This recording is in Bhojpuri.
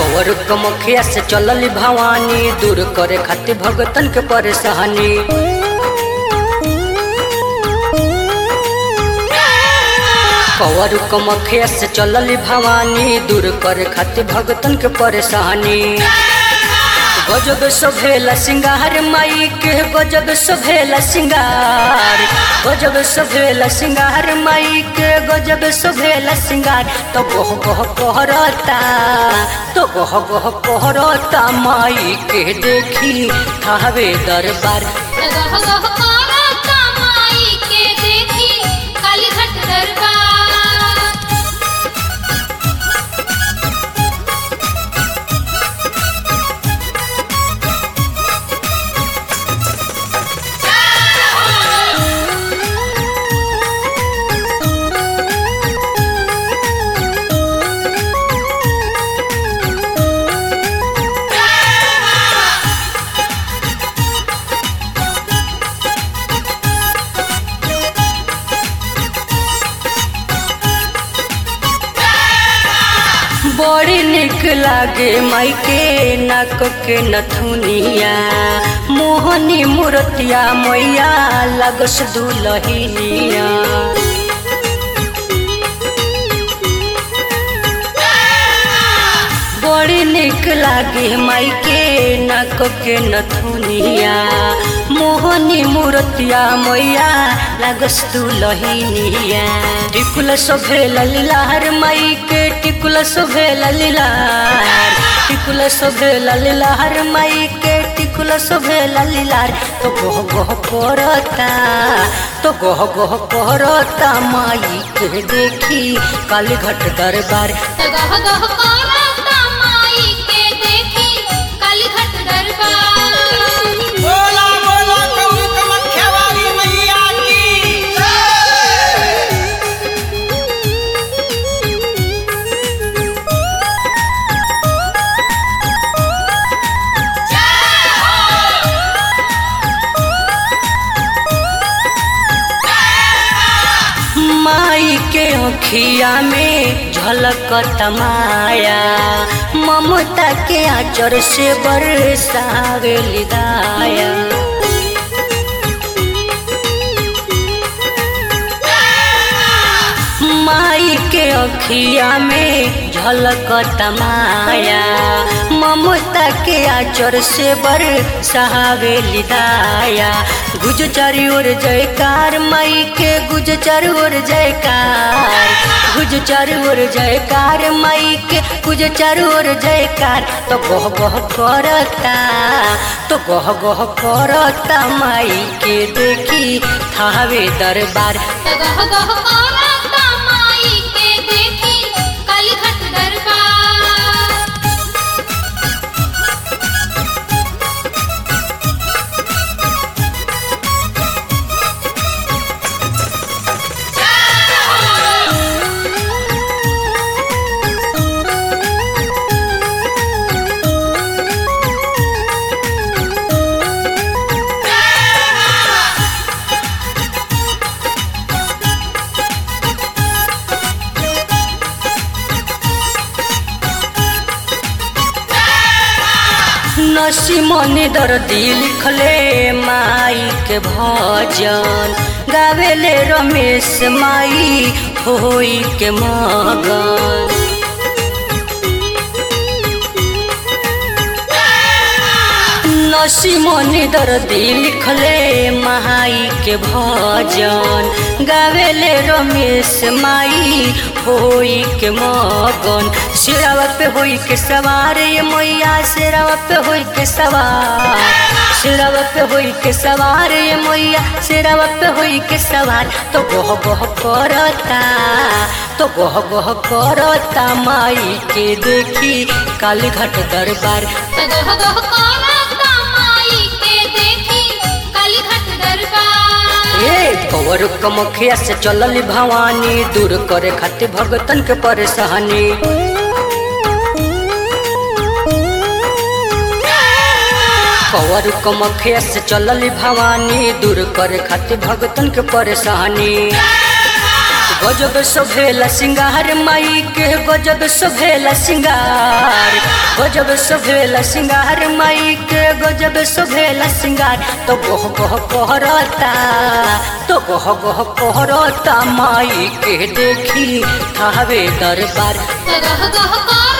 कवर कमखिया से चलल भवानी दूर करे खातिर भगतन के परेशानी कवर कमखिया से चलल भवानी दूर करे खातिर भगतन के परेशानी गजब सोभेला सिंगार माई के गजब सोभेला सिंगार गजब सोभेला सिंगार माई के गजब सोभेला सिंगार तो गह गह कहरता तो गह गह कहरता माई के देखी थावे दरबार गह गह करता माई के देखी कालीघाट दरबार बड़ी निक लागे माई के नाक के नथुनिया मोहनी मूर्तिया मैया लगस दुलहिनिया बड़ी निक लागे माई के नाक के नथुनिया मोहनी मूर्तिया मैया लागस दुलहिनिया टिकुल सोभेल लीलार माई के टिकुल सोभेल लीलार टिकुल सोभेल लीलार माई के टिकुल सोभेल लीलार तो गह गह करता तो गह गह करता माई के देखी काली घट दरबार गह गह करता माई के देखी कालीघाट दरबार बोला बोला कौन कमख्या वाली मैया की माई के अखिया में झलक तमाया ममता के आचर से बरसावे लिदाया माई के अखिया में झलक तमाया ममता के आचर से बर सहावे लिदाया गुज चारी ओर जयकार माई के गुज चारी ओर जयकार गुज चारी ओर जयकार माई के गुज चारी ओर जयकार तो गह गह करता तो गह गह करता माई के देखी थावे दरबार गह गह करता माई के देखी कालीघाट दरबार नसी मनी दर्दी लिखले माई के भजन गावेले रमेश माई होई के मगन नसी मनी दर्दी लिखले माई के भजन गावेले रमेश माई होई के मगन सिरावा पे होई के सवार ये मैया सिरावा पे होई के सवार सिरावा पे होई के सवार ये मैया सिरावा पे होई के सवार तो गह गह करता तो गह गह करता माई के देखी काली घाट दरबार गह गह करता माई के देखी कालीघाट दरबार ए कवर कमखिया से चलल भवानी दूर करे खातिर भगतन के परेशानी कवर कमखिया से चलल भवानी दूर करे खातिर भगतन के परेशानी गजब सोभेला सिंगार माई के गजब सोभेला सिंगार गजब सोभेला सिंगार माई के गजब सोभेला सिंगार तो गह गह कहरता तो गह गह कहरता माई के देखी थावे दरबार गह गह